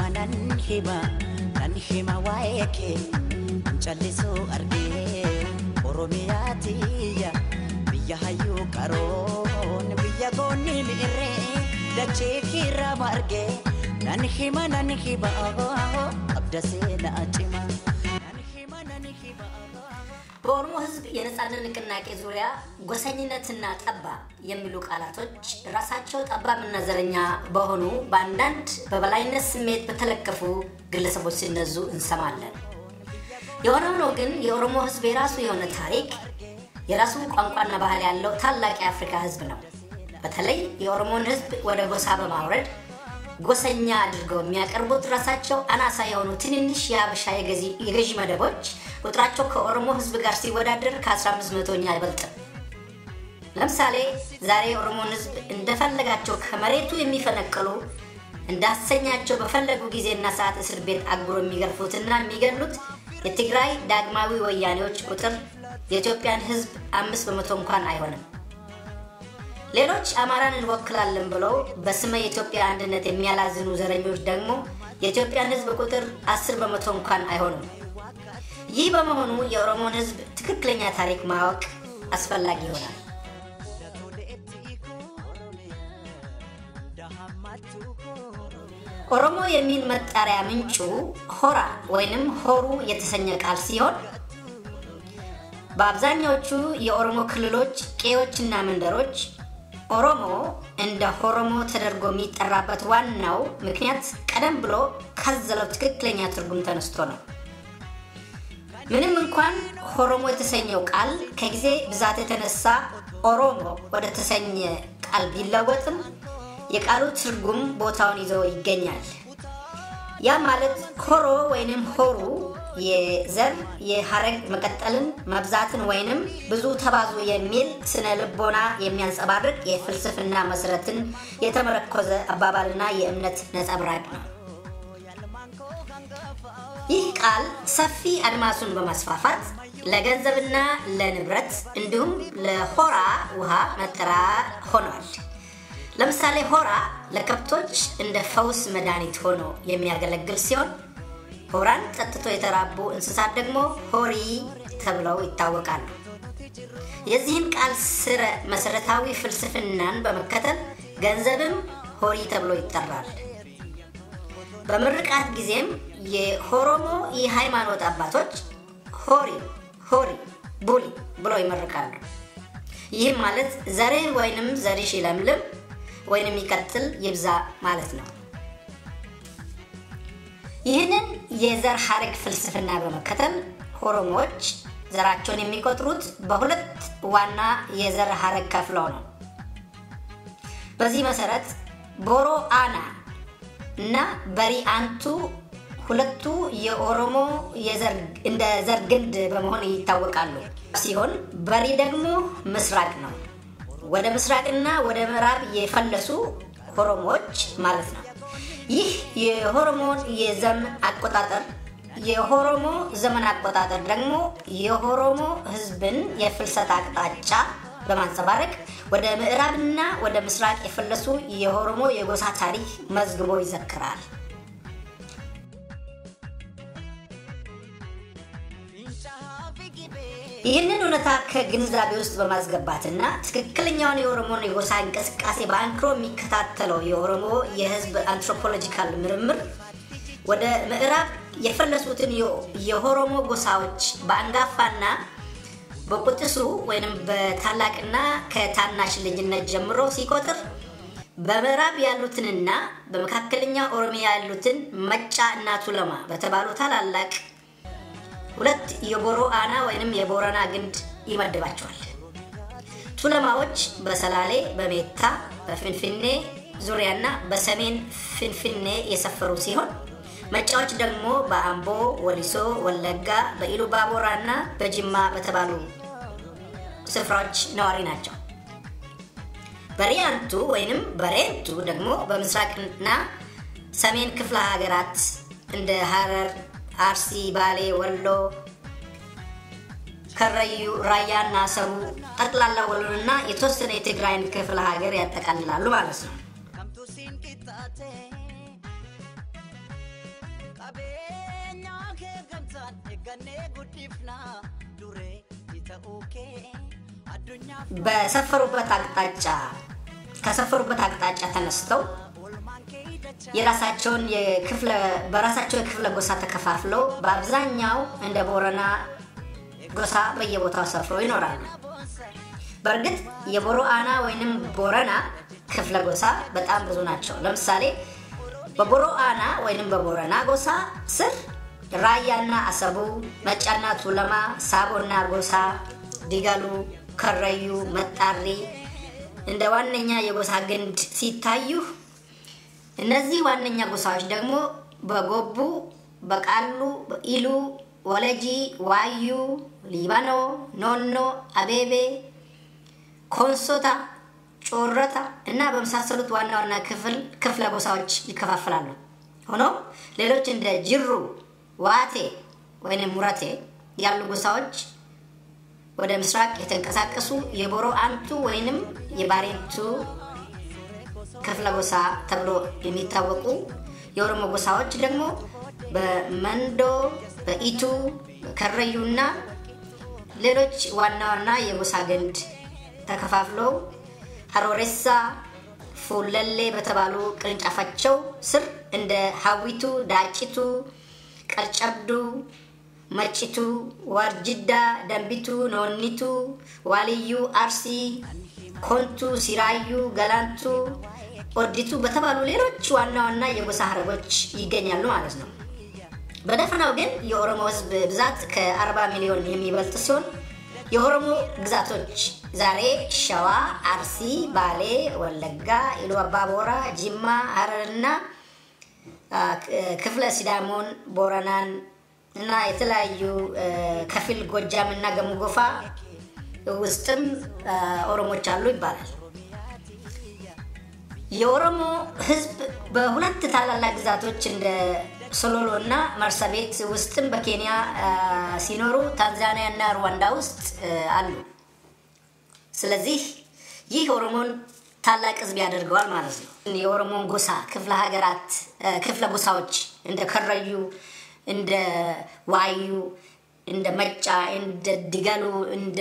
hima nan hima nan hima waa'ee kee callisuu argee oromiyaa tiyya biyya hayyuu qaroon biyya goonni mi'irree dachee kiirraa margee nan hima nan hima abda seenaa cima nan hima nan hima በኦሮሞ ሕዝብ የነጻነት ንቅናቄ ዙሪያ ጎሰኝነትና ጠባ የሚሉ ቃላቶች ራሳቸው ጠባብና ዘረኛ በሆኑ በአንዳንድ በበላይነት ስሜት በተለከፉ ግለሰቦች ሲነዙ እንሰማለን። የሆነ ሆኖ ግን የኦሮሞ ሕዝብ የራሱ የሆነ ታሪክ፣ የራሱ ቋንቋና ባህል ያለው ታላቅ የአፍሪካ ሕዝብ ነው። በተለይ የኦሮሞን ሕዝብ ወደ ጎሳ በማውረድ ጎሰኛ አድርገው የሚያቀርቡት ራሳቸው አናሳ የሆኑ ትንንሽ የሀበሻ የገዢ- የገዢ መደቦች ቁጥራቸው ከኦሮሞ ህዝብ ጋር ሲወዳደር ከ15 መቶኛ አይበልጥም። ለምሳሌ ዛሬ የኦሮሞን ህዝብ እንደፈለጋቸው ከመሬቱ የሚፈነቅሉ እንዳሰኛቸው በፈለጉ ጊዜና ሰዓት እስር ቤት አጉሮ የሚገርፉትና የሚገሉት የትግራይ ዳግማዊ ወያኔዎች ቁጥር የኢትዮጵያን ህዝብ አምስት በመቶ እንኳን አይሆንም። ሌሎች አማራን እንወክላለን ብለው በስመ የኢትዮጵያ አንድነት የሚያላዝኑ ዘረኞች ደግሞ የኢትዮጵያን ህዝብ ቁጥር አስር በመቶ እንኳን አይሆኑም። ይህ በመሆኑ የኦሮሞን ህዝብ ትክክለኛ ታሪክ ማወቅ አስፈላጊ ይሆናል። ኦሮሞ የሚል መጣሪያ ምንጩ ሆራ ወይንም ሆሩ የተሰኘ ቃል ሲሆን በአብዛኛዎቹ የኦሮሞ ክልሎች ቄዎችና መንደሮች ኦሮሞ እንደ ሆሮሞ ተደርጎ የሚጠራበት ዋናው ምክንያት ቀደም ብሎ ካዘለው ትክክለኛ ትርጉም ተነስቶ ነው። ምንም እንኳን ሆሮሞ የተሰኘው ቃል ከጊዜ ብዛት የተነሳ ኦሮሞ ወደ ተሰኘ ቃል ቢለወጥም የቃሉ ትርጉም ቦታውን ይዞ ይገኛል። ያ ማለት ሆሮ ወይንም ሆሩ የዘር የሀረግ መቀጠልን መብዛትን ወይንም ብዙ ተባዙ የሚል ስነ ልቦና የሚያንጸባርቅ የፍልስፍና መሰረትን የተመረኮዘ አባባልና የእምነት ነጸብራቅ ነው። ይህ ቃል ሰፊ አድማሱን በማስፋፋት ለገንዘብና ለንብረት እንዲሁም ለሆራ ውሃ መጠሪያ ሆኗል። ለምሳሌ ሆራ ለከብቶች እንደ ፈውስ መድኃኒት ሆኖ የሚያገለግል ሲሆን ሆራን ጠጥቶ የተራቡ እንስሳት ደግሞ ሆሪ ተብለው ይታወቃሉ። የዚህን ቃል ስረ መሰረታዊ ፍልስፍናን በመከተል ገንዘብም ሆሪ ተብሎ ይጠራል። በምርቃት ጊዜም የሆሮሞ የሃይማኖት አባቶች ሆሪ ሆሪ ቡሊ ብለው ይመርቃሉ። ይህም ማለት ዘርህ ወይንም ዘርሽ ይለምልም ወይንም ይቀጥል ይብዛ ማለት ነው። ይህንን የዘር ሀረግ ፍልስፍና በመከተል ኦሮሞዎች ዘራቸውን የሚቆጥሩት በሁለት ዋና የዘር ሀረግ ከፍለው ነው። በዚህ መሰረት ቦሮ አና እና በሪ አንቱ ሁለቱ የኦሮሞ እንደ ዘር ግንድ በመሆን ይታወቃሉ ሲሆን በሪ ደግሞ ምስራቅ ነው። ወደ ምስራቅና ወደ ምዕራብ የፈለሱ ኦሮሞዎች ማለት ነው። ይህ የኦሮሞ የዘመን አቆጣጠር የኦሮሞ ዘመን አቆጣጠር ደግሞ የኦሮሞ ሕዝብን የፍልሰት አቅጣጫ በማንጸባረቅ ወደ ምዕራብና ወደ ምስራቅ የፈለሱ የኦሮሞ የጎሳ ታሪክ መዝግቦ ይዘክራል። ይህንን እውነታ ከግንዛቤ ውስጥ በማስገባትና ትክክለኛውን የኦሮሞን የጎሳ እንቅስቃሴ በአንክሮ የሚከታተለው የኦሮሞ የህዝብ አንትሮፖሎጂካል ምርምር ወደ ምዕራብ የፈለሱትን የኦሮሞ ጎሳዎች በአንጋፋና በቁጥሱ ወይም በታላቅና ከታናሽ ልጅነት ጀምሮ ሲቆጥር በምዕራብ ያሉትንና በመካከለኛ ኦሮሚያ ያሉትን መጫ እና ቱለማ በተባሉ ታላላቅ ሁለት የቦሮ አና ወይንም የቦረና ግንድ ይመድባቸዋል። ቱለማዎች በሰላሌ፣ በሜታ፣ በፍንፍኔ ዙሪያና በሰሜን ፍንፍኔ የሰፈሩ ሲሆን መጫዎች ደግሞ በአምቦ፣ ወሊሶ፣ ወለጋ፣ በኢሉ ባቦራ እና በጅማ በተባሉ ስፍራዎች ነዋሪ ናቸው። በሪያንቱ ወይንም በሬንቱ ደግሞ በምስራቅና ሰሜን ክፍለ ሀገራት እንደ ሀረር አርሲ፣ ባሌ፣ ወሎ፣ ከረዩ፣ ራያና ሰቡ ጠቅላላ ወሎንና የተወሰነ የትግራይን ክፍለ ሀገር ያጠቃልላሉ ማለት ነው። qabeenya kee gamtaan eeggannee guddifna duree ta'uu kee addunyaaf በሰፈሩበት አቅጣጫ ከሰፈሩበት አቅጣጫ ተነስተው oolmaan kee dacha የራሳቸውን የክፍለ በራሳቸው የክፍለ ጎሳ ተከፋፍለው በአብዛኛው እንደ ቦረና ጎሳ በየቦታው ሰፍረው ይኖራሉ። በእርግጥ የቦሮ አና ወይንም ቦረና ክፍለ ጎሳ በጣም ብዙ ናቸው። ለምሳሌ በቦሮ አና ወይንም በቦረና ጎሳ ስር ራያና አሰቡ፣ መጫና ቱለማ፣ ሳቦና ጎሳ፣ ዲጋሉ፣ ከረዩ፣ መጣሪ እንደ ዋነኛ የጎሳ ግንድ ሲታዩ እነዚህ ዋነኛ ጎሳዎች ደግሞ በጎቡ፣ በቃሉ፣ በኢሉ፣ ወለጂ፣ ዋዩ፣ ሊባኖ፣ ኖኖ፣ አቤቤ፣ ኮንሶታ፣ ጮረታ እና በመሳሰሉት ዋና ዋና ክፍል ክፍለ ጎሳዎች ይከፋፈላሉ። ሆኖም ሌሎች እንደ ጅሩ፣ ዋቴ ወይም ሙረቴ ያሉ ጎሳዎች ወደ ምስራቅ የተንቀሳቀሱ የቦሮ አንቱ ወይንም የባሬንቱ ክፍለ ጎሳ ተብሎ የሚታወቁ የኦሮሞ ጎሳዎች ደግሞ በመንዶ፣ በኢቱ፣ በከረዩ እና ሌሎች ዋና ዋና የጎሳ ግንድ ተከፋፍለው ሀሮሬሳ፣ ፉለሌ በተባሉ ቅርንጫፋቸው ስር እንደ ሀዊቱ፣ ዳጭቱ፣ ቀርጨብዱ፣ መጭቱ፣ ዋርጅዳ፣ ደንቢቱ፣ ኖኒቱ፣ ዋልዩ፣ አርሲ፣ ኮንቱ፣ ሲራዩ፣ ገላንቱ፣ ኦዲቱ በተባሉ ሌሎች ዋና ዋና የጎሳ ሀረጎች ይገኛሉ ማለት ነው። በደፈናው ግን የኦሮሞ ሕዝብ ብዛት ከ40 ሚሊዮን የሚበልጥ ሲሆን የኦሮሞ ግዛቶች ዛሬ ሸዋ፣ አርሲ፣ ባሌ፣ ወለጋ፣ ኢሉ አባቦራ፣ ጅማ፣ ሀረርና ክፍለ ሲዳሞን፣ ቦረናን እና የተለያዩ ከፊል ጎጃም እና ገሙጎፋ ውስጥም ኦሮሞች አሉ ይባላል። የኦሮሞ ህዝብ በሁለት ታላላቅ ግዛቶች እንደ ሶሎሎ እና መርሳቤት ውስጥም በኬንያ ሲኖሩ ታንዛኒያ እና ሩዋንዳ ውስጥ አሉ። ስለዚህ ይህ ኦሮሞን ታላቅ ህዝብ ያደርገዋል ማለት ነው። የኦሮሞን ጎሳ ክፍለ ሀገራት ክፍለ ጎሳዎች እንደ ከረዩ፣ እንደ ዋዩ፣ እንደ መጫ፣ እንደ ዲጋሉ፣ እንደ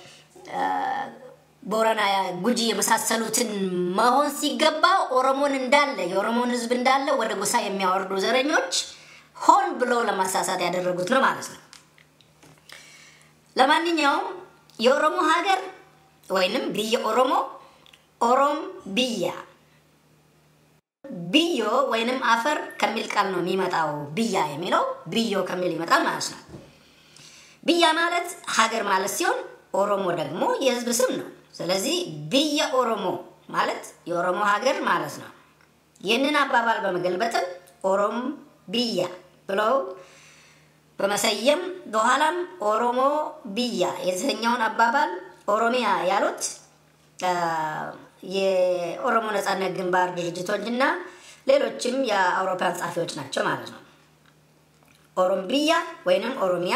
ቦረና፣ ጉጂ የመሳሰሉትን መሆን ሲገባ ኦሮሞን እንዳለ የኦሮሞን ህዝብ እንዳለ ወደ ጎሳ የሚያወርዱ ዘረኞች ሆን ብሎ ለማሳሳት ያደረጉት ነው ማለት ነው። ለማንኛውም የኦሮሞ ሀገር ወይንም ብየ ኦሮሞ ኦሮም ብያ ብዮ ወይንም አፈር ከሚል ቃል ነው የሚመጣው። ብያ የሚለው ብዮ ከሚል ይመጣል ማለት ነው። ብያ ማለት ሀገር ማለት ሲሆን ኦሮሞ ደግሞ የህዝብ ስም ነው። ስለዚህ ብየ ኦሮሞ ማለት የኦሮሞ ሀገር ማለት ነው። ይህንን አባባል በመገልበጥም ኦሮም ብያ ብለው በመሰየም በኋላም ኦሮሞ ብያ የተሰኘውን አባባል ኦሮሚያ ያሉት የኦሮሞ ነጻነት ግንባር ድርጅቶች እና ሌሎችም የአውሮፓውያን ጸሐፊዎች ናቸው ማለት ነው። ኦሮምቢያ ወይንም ኦሮሚያ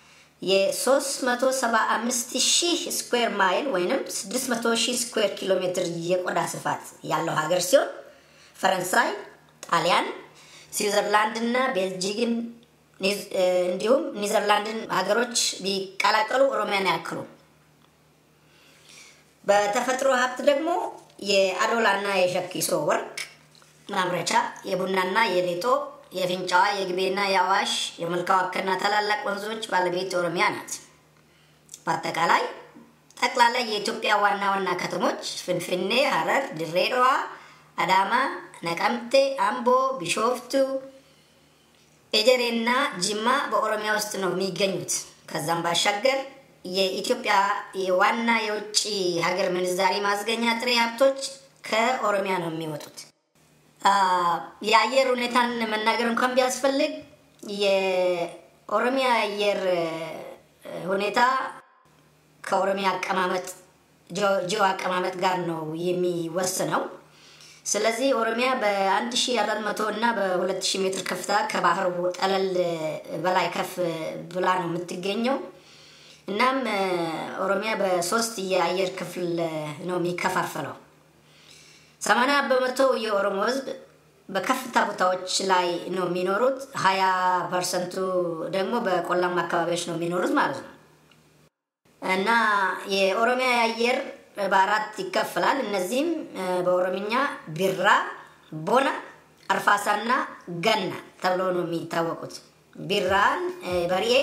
የ375 ሺህ ስኩዌር ማይል ወይንም 600 ሺህ ስኩዌር ኪሎ ሜትር የቆዳ ስፋት ያለው ሀገር ሲሆን ፈረንሳይ፣ ጣሊያን፣ ስዊዘርላንድ እና ቤልጂግን እንዲሁም ኒዘርላንድን ሀገሮች ቢቀላቀሉ ኦሮሚያን ያክሉ። በተፈጥሮ ሀብት ደግሞ የአዶላና የሸኪሶ ወርቅ ማምረቻ፣ የቡናና የሌጦ የፍንጫዋ የግቤና የአዋሽ የመልካ ዋከና ታላላቅ ወንዞች ባለቤት ኦሮሚያ ናት። በአጠቃላይ ጠቅላላ የኢትዮጵያ ዋና ዋና ከተሞች ፍንፍኔ፣ ሀረር፣ ድሬዳዋ፣ አዳማ፣ ነቀምቴ፣ አምቦ፣ ቢሾፍቱ፣ ኤጀሬና ጅማ በኦሮሚያ ውስጥ ነው የሚገኙት። ከዛም ባሻገር የኢትዮጵያ የዋና የውጭ ሀገር ምንዛሪ ማስገኛ ጥሬ ሀብቶች ከኦሮሚያ ነው የሚወጡት። የአየር ሁኔታን መናገር እንኳን ቢያስፈልግ የኦሮሚያ አየር ሁኔታ ከኦሮሚያ አቀማመጥ ጂኦ አቀማመጥ ጋር ነው የሚወስነው። ስለዚህ ኦሮሚያ በ1400 እና በ2000 ሜትር ከፍታ ከባህር ጠለል በላይ ከፍ ብላ ነው የምትገኘው። እናም ኦሮሚያ በሶስት የአየር ክፍል ነው የሚከፋፈለው። ሰማንያ በመቶ የኦሮሞ ሕዝብ በከፍታ ቦታዎች ላይ ነው የሚኖሩት። ሀያ ፐርሰንቱ ደግሞ በቆላማ አካባቢዎች ነው የሚኖሩት ማለት ነው። እና የኦሮሚያ የአየር በአራት ይከፈላል። እነዚህም በኦሮምኛ ቢራ፣ ቦና፣ አርፋሳና ገና ተብሎ ነው የሚታወቁት። ቢራን በርኤ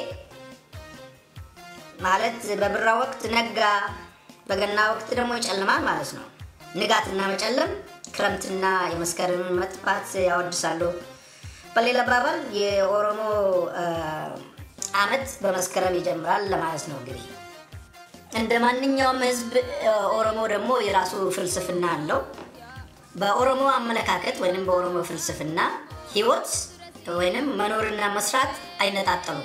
ማለት በብራ ወቅት ነጋ፣ በገና ወቅት ደግሞ ይጨልማል ማለት ነው። ንጋትና መጨለም ክረምትና የመስከረምን መጥፋት ያወድሳሉ። በሌላ አባባል የኦሮሞ ዓመት በመስከረም ይጀምራል ለማለት ነው። እንግዲህ እንደ ማንኛውም ሕዝብ ኦሮሞ ደግሞ የራሱ ፍልስፍና አለው። በኦሮሞ አመለካከት ወይም በኦሮሞ ፍልስፍና ህይወት ወይንም መኖርና መስራት አይነጣጠሉም።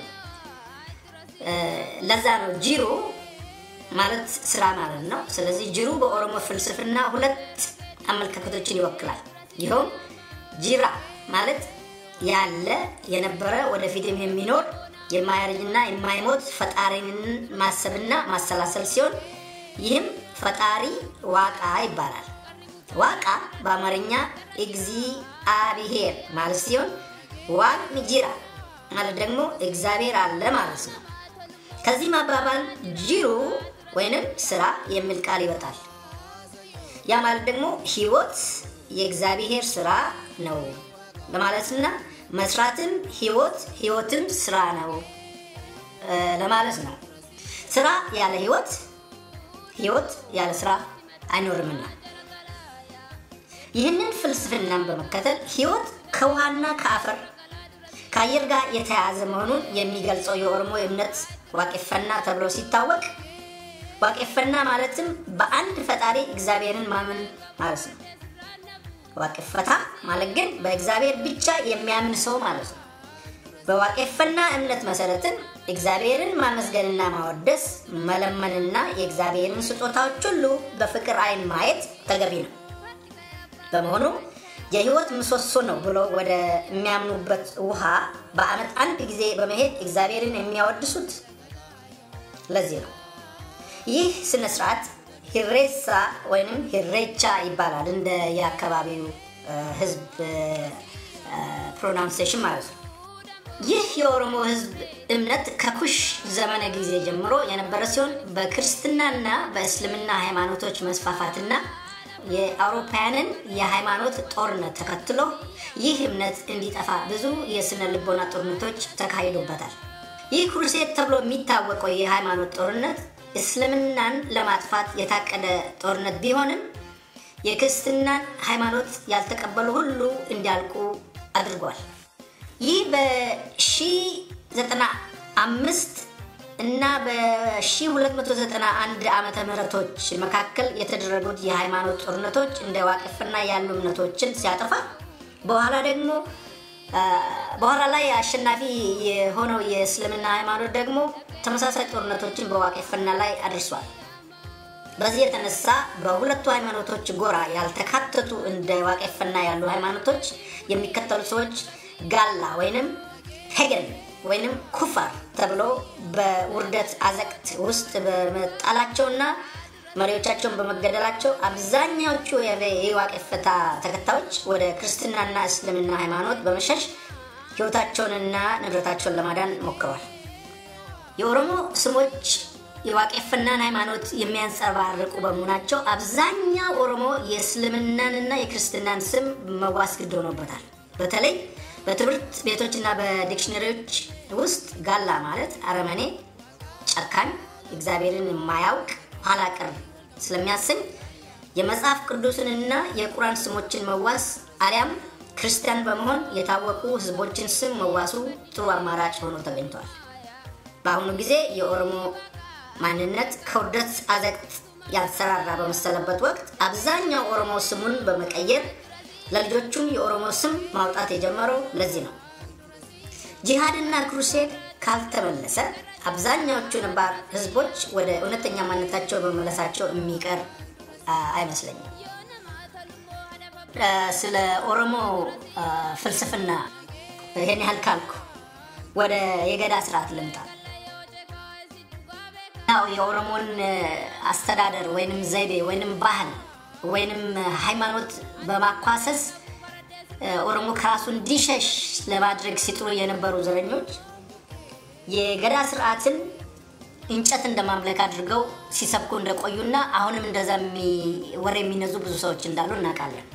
ለዛ ነው ጂሩ ማለት ስራ ማለት ነው። ስለዚህ ጅሩ በኦሮሞ ፍልስፍና ሁለት አመለካከቶችን ይወክላል። ይኸውም ጂራ ማለት ያለ የነበረ ወደፊትም የሚኖር የማያረጅና የማይሞት ፈጣሪን ማሰብና ማሰላሰል ሲሆን ይህም ፈጣሪ ዋቃ ይባላል። ዋቃ በአማርኛ እግዚአብሔር ማለት ሲሆን ዋቅ ጂራ ማለት ደግሞ እግዚአብሔር አለ ማለት ነው። ከዚህ ማባባል ጂሩ ወይንም ስራ የሚል ቃል ይወጣል። ያ ማለት ደግሞ ህይወት የእግዚአብሔር ስራ ነው ለማለትና መስራትም ህይወት ህይወትም ስራ ነው ለማለት ነው። ስራ ያለ ህይወት ህይወት ያለ ስራ አይኖርምና ይህንን ፍልስፍናን በመከተል ህይወት ከውሃና ከአፈር ከአየር ጋር የተያያዘ መሆኑን የሚገልጸው የኦሮሞ እምነት ዋቄፈና ተብሎ ሲታወቅ ዋቄፈና ማለትም በአንድ ፈጣሪ እግዚአብሔርን ማመን ማለት ነው። ዋቄፈታ ማለት ግን በእግዚአብሔር ብቻ የሚያምን ሰው ማለት ነው። በዋቄፈና እምነት መሰረትም እግዚአብሔርን ማመስገንና ማወደስ፣ መለመንና የእግዚአብሔርን ስጦታዎች ሁሉ በፍቅር አይን ማየት ተገቢ ነው። በመሆኑ የህይወት ምሰሶ ነው ብሎ ወደ የሚያምኑበት ውሃ በአመት አንድ ጊዜ በመሄድ እግዚአብሔርን የሚያወድሱት ለዚህ ነው። ይህ ስነ ስርዓት ሂሬሳ ወይም ሂሬቻ ይባላል። እንደ የአካባቢው ህዝብ ፕሮናንሴሽን ማለት ነው። ይህ የኦሮሞ ህዝብ እምነት ከኩሽ ዘመነ ጊዜ ጀምሮ የነበረ ሲሆን በክርስትናና በእስልምና ሃይማኖቶች መስፋፋትና የአውሮፓውያንን የሃይማኖት ጦርነት ተከትሎ ይህ እምነት እንዲጠፋ ብዙ የስነ ልቦና ጦርነቶች ተካሂዶበታል። ይህ ክሩሴድ ተብሎ የሚታወቀው የሃይማኖት ጦርነት እስልምናን ለማጥፋት የታቀደ ጦርነት ቢሆንም የክርስትናን ሃይማኖት ያልተቀበሉ ሁሉ እንዲያልቁ አድርጓል። ይህ በ1095 እና በ1291 ዓመተ ምህረቶች መካከል የተደረጉት የሃይማኖት ጦርነቶች እንደ ዋቅፍና ያሉ እምነቶችን ሲያጠፋ በኋላ ደግሞ በኋላ ላይ አሸናፊ የሆነው የእስልምና ሃይማኖት ደግሞ ተመሳሳይ ጦርነቶችን በዋቄፈና ላይ አድርሷል። በዚህ የተነሳ በሁለቱ ሃይማኖቶች ጎራ ያልተካተቱ እንደ ዋቄፈና ያሉ ሃይማኖቶች የሚከተሉ ሰዎች ጋላ ወይንም ሄገን ወይንም ኩፋር ተብሎ በውርደት አዘቅት ውስጥ በመጣላቸውና መሪዎቻቸውን በመገደላቸው አብዛኛዎቹ የዋቄፈታ ተከታዮች ወደ ክርስትናና እስልምና ሃይማኖት በመሸሽ ህይወታቸውንና ንብረታቸውን ለማዳን ሞክረዋል። የኦሮሞ ስሞች የዋቄፈናን ሃይማኖት የሚያንጸባርቁ በመሆናቸው አብዛኛው ኦሮሞ የእስልምናንና የክርስትናን ስም መዋስ ግድ ሆኖበታል። በተለይ በትምህርት ቤቶችና በዲክሽነሪዎች ውስጥ ጋላ ማለት አረመኔ፣ ጨካኝ፣ እግዚአብሔርን የማያውቅ ኋላ ቀር ስለሚያሰኝ የመጽሐፍ ቅዱስንና የቁራን ስሞችን መዋስ አሊያም ክርስቲያን በመሆን የታወቁ ህዝቦችን ስም መዋሱ ጥሩ አማራጭ ሆኖ ተገኝቷል። በአሁኑ ጊዜ የኦሮሞ ማንነት ከውርደት አዘቅት ያልሰራራ በመሰለበት ወቅት አብዛኛው ኦሮሞ ስሙን በመቀየር ለልጆቹም የኦሮሞ ስም ማውጣት የጀመረው ለዚህ ነው። ጂሃድና ክሩሴድ ካልተመለሰ አብዛኛዎቹ ነባር ህዝቦች ወደ እውነተኛ ማንነታቸው በመመለሳቸው የሚቀር አይመስለኝም። ስለ ኦሮሞ ፍልስፍና ይህን ያህል ካልኩ ወደ የገዳ ስርዓት ልምጣ። ያው የኦሮሞን አስተዳደር ወይንም ዘይቤ ወይንም ባህል ወይንም ሃይማኖት በማኳሰስ ኦሮሞ ከራሱ እንዲሸሽ ለማድረግ ሲጥሩ የነበሩ ዘረኞች የገዳ ስርዓትን እንጨት እንደማምለክ አድርገው ሲሰብኩ እንደቆዩና አሁንም እንደዛ ወሬ የሚነዙ ብዙ ሰዎች እንዳሉ እናውቃለን።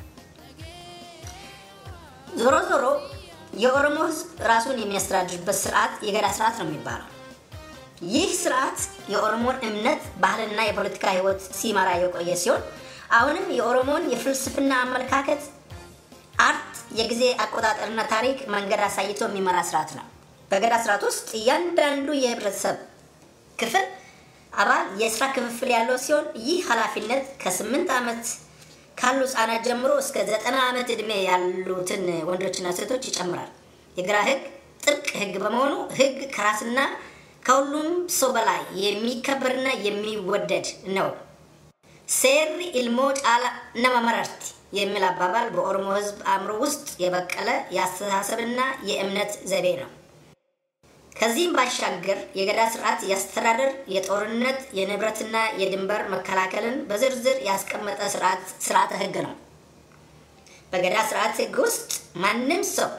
ዞሮ ዞሮ የኦሮሞ ሕዝብ ራሱን የሚያስተዳድርበት ስርዓት የገዳ ስርዓት ነው የሚባለው። ይህ ስርዓት የኦሮሞን እምነት፣ ባህልና የፖለቲካ ህይወት ሲመራ የቆየ ሲሆን አሁንም የኦሮሞን የፍልስፍና አመለካከት፣ አርት፣ የጊዜ አቆጣጠርና ታሪክ መንገድ አሳይቶ የሚመራ ስርዓት ነው። በገዳ ስርዓት ውስጥ እያንዳንዱ የህብረተሰብ ክፍል አባል የስራ ክፍፍል ያለው ሲሆን ይህ ኃላፊነት ከስምንት ዓመት ካሉ ህጻናት ጀምሮ እስከ ዘጠና ዓመት ዕድሜ ያሉትን ወንዶችና ሴቶች ይጨምራል። የግራ ህግ ጥብቅ ህግ በመሆኑ ህግ ከራስና ከሁሉም ሰው በላይ የሚከበርና የሚወደድ ነው። ሴሪ ኢልሞ ጫላ ነመ መረርቲ የሚል አባባል በኦሮሞ ህዝብ አእምሮ ውስጥ የበቀለ የአስተሳሰብና የእምነት ዘይቤ ነው። ከዚህም ባሻገር የገዳ ስርዓት የአስተዳደር፣ የጦርነት፣ የንብረትና የድንበር መከላከልን በዝርዝር ያስቀመጠ ስርዓተ ህግ ነው። በገዳ ስርዓት ህግ ውስጥ ማንም ሰው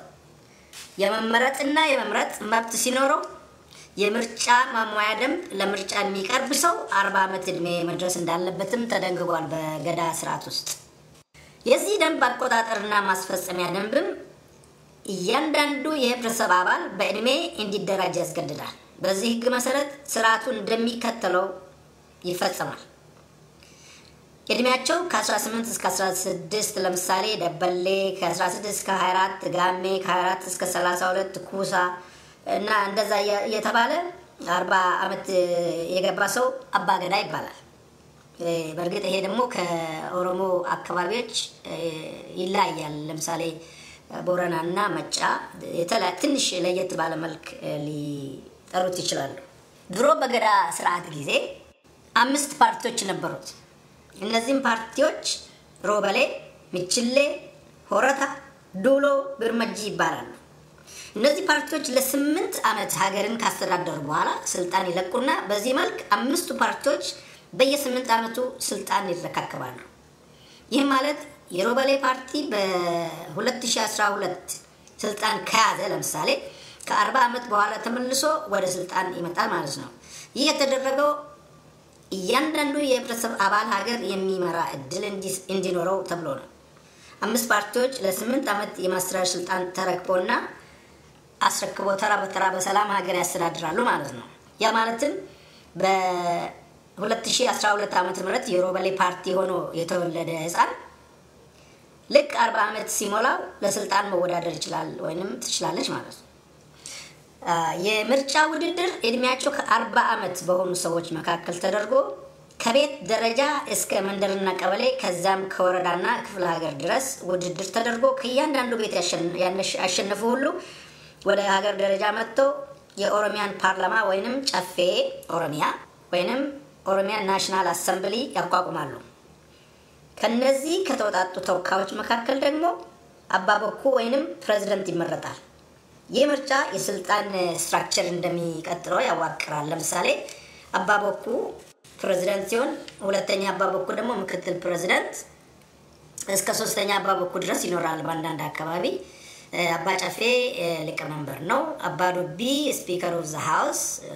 የመመረጥና የመምረጥ መብት ሲኖረው የምርጫ ማሟያ ደንብ ለምርጫ የሚቀርብ ሰው አርባ ዓመት ዕድሜ መድረስ እንዳለበትም ተደንግጓል በገዳ ስርዓት ውስጥ። የዚህ ደንብ አቆጣጠርና ማስፈጸሚያ ደንብም እያንዳንዱ የህብረተሰብ አባል በዕድሜ እንዲደራጅ ያስገድዳል። በዚህ ህግ መሰረት ስርዓቱ እንደሚከተለው ይፈጸማል። እድሜያቸው ከ18 እስከ 16 ለምሳሌ ደበሌ፣ ከ16 እስከ 24 ጋሜ፣ ከ24 እስከ 32 ኩሳ እና እንደዛ እየተባለ 40 ዓመት የገባ ሰው አባገዳ ይባላል። በእርግጥ ይሄ ደግሞ ከኦሮሞ አካባቢዎች ይለያያል። ለምሳሌ ቦረና እና መጫ ትንሽ ለየት ባለ መልክ ሊጠሩት ይችላሉ። ድሮ በገዳ ስርዓት ጊዜ አምስት ፓርቲዎች ነበሩት። እነዚህም ፓርቲዎች ሮበሌ፣ ሚችሌ፣ ሆረታ፣ ዱሎ፣ ብርመጂ ይባላሉ። እነዚህ ፓርቲዎች ለስምንት ዓመት ሀገርን ካስተዳደሩ በኋላ ስልጣን ይለቁና በዚህ መልክ አምስቱ ፓርቲዎች በየስምንት ዓመቱ ስልጣን ይረካከባሉ። ይህ ማለት የሮበሌ ፓርቲ በ2012 ስልጣን ከያዘ ለምሳሌ ከ40 ዓመት በኋላ ተመልሶ ወደ ስልጣን ይመጣል ማለት ነው። ይህ የተደረገው እያንዳንዱ የህብረተሰብ አባል ሀገር የሚመራ እድል እንዲኖረው ተብሎ ነው። አምስት ፓርቲዎች ለስምንት ዓመት የማስተዳደር ስልጣን ተረክቦና አስረክቦ ተራ በተራ በሰላም ሀገር ያስተዳድራሉ ማለት ነው። ያ ማለትም በ2012 ዓ ም የሮበሌ ፓርቲ ሆኖ የተወለደ ህፃን ልክ 40 ዓመት ሲሞላው ለስልጣን መወዳደር ይችላል ወይንም ትችላለች ማለት ነው። የምርጫ ውድድር እድሜያቸው ከ40 ዓመት በሆኑ ሰዎች መካከል ተደርጎ ከቤት ደረጃ እስከ መንደርና ቀበሌ ከዛም ከወረዳና ክፍለ ሀገር ድረስ ውድድር ተደርጎ ከእያንዳንዱ ቤት ያሸነፉ ሁሉ ወደ ሀገር ደረጃ መጥተው የኦሮሚያን ፓርላማ ወይንም ጨፌ ኦሮሚያ ወይንም ኦሮሚያ ናሽናል አሰምብሊ ያቋቁማሉ። ከነዚህ ከተወጣጡ ተወካዮች መካከል ደግሞ አባበኩ ወይንም ፕሬዚደንት ይመረጣል። ይህ ምርጫ የስልጣን ስትራክቸር እንደሚቀጥለው ያዋቅራል። ለምሳሌ አባበኩ ፕሬዚደንት ሲሆን፣ ሁለተኛ አባበኩ ደግሞ ምክትል ፕሬዚደንት እስከ ሶስተኛ አባበኩ ድረስ ይኖራል። በአንዳንድ አካባቢ አባ ጨፌ ሊቀመንበር ነው። አባ ዱቢ ስፒከር ኦፍ ዘ ሃውስ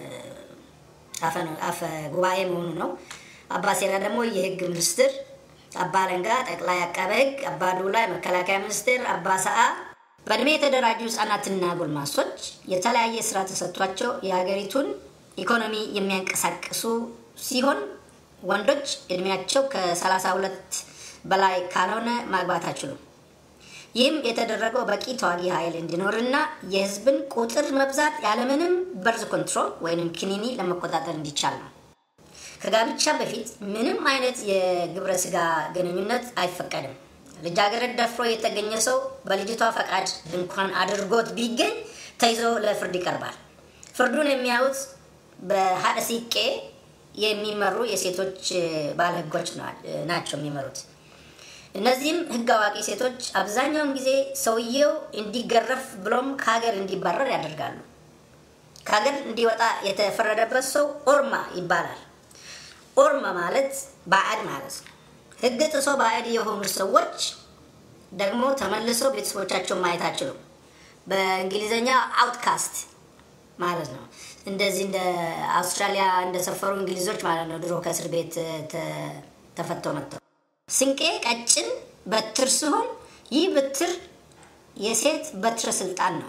አፈ ጉባኤ መሆኑ ነው። አባ ሴራ ደግሞ የህግ ሚኒስትር፣ አባ ለንጋ ጠቅላይ አቃቤ ህግ፣ አባ ዱላ የመከላከያ ሚኒስትር፣ አባ ሰአ በእድሜ የተደራጁ ህጻናትና ጎልማሶች የተለያየ ስራ ተሰጥቷቸው የሀገሪቱን ኢኮኖሚ የሚያንቀሳቅሱ ሲሆን ወንዶች እድሜያቸው ከ32 በላይ ካልሆነ ማግባት አይችሉም። ይህም የተደረገው በቂ ተዋጊ ኃይል እንዲኖርና የህዝብን ቁጥር መብዛት ያለምንም በርዝ ኮንትሮል ወይም ክኒኒ ለመቆጣጠር እንዲቻል ነው። ከጋብቻ በፊት ምንም አይነት የግብረ ስጋ ግንኙነት አይፈቀድም። ልጃገረድ ደፍሮ የተገኘ ሰው በልጅቷ ፈቃድ እንኳን አድርጎት ቢገኝ ተይዞ ለፍርድ ይቀርባል። ፍርዱን የሚያዩት በሀደ ሲቄ የሚመሩ የሴቶች ባለ ህጎች ናቸው የሚመሩት። እነዚህም ህግ አዋቂ ሴቶች አብዛኛውን ጊዜ ሰውየው እንዲገረፍ ብሎም ከሀገር እንዲባረር ያደርጋሉ። ከሀገር እንዲወጣ የተፈረደበት ሰው ኦርማ ይባላል። ኦርማ ማለት ባዕድ ማለት ነው። ህግ ጥሶ ባዕድ የሆኑ ሰዎች ደግሞ ተመልሶ ቤተሰቦቻቸውን ማየት አይችሉም። በእንግሊዝኛ አውትካስት ማለት ነው። እንደዚህ እንደ አውስትራሊያ እንደሰፈሩ እንግሊዞች ማለት ነው። ድሮ ከእስር ቤት ተ- ተፈተው መጥተው ስንቄ ቀጭን በትር ሲሆን ይህ በትር የሴት በትረ ስልጣን ነው።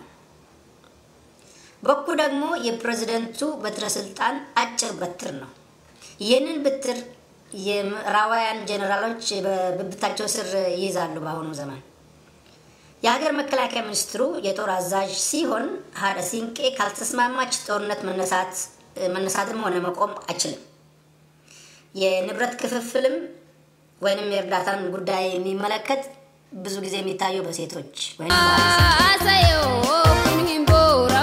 በኩ ደግሞ የፕሬዝደንቱ በትረ ስልጣን አጭር በትር ነው። ይህንን በትር የምዕራባውያን ጀኔራሎች በብብታቸው ስር ይይዛሉ። በአሁኑ ዘመን የሀገር መከላከያ ሚኒስትሩ የጦር አዛዥ ሲሆን ሀደ ሲንቄ ካልተስማማች ጦርነት መነሳት መነሳትም ሆነ መቆም አይችልም። የንብረት ክፍፍልም ወይንም የእርዳታን ጉዳይ የሚመለከት ብዙ ጊዜ የሚታየው በሴቶች ወይም Asayo kun hin boora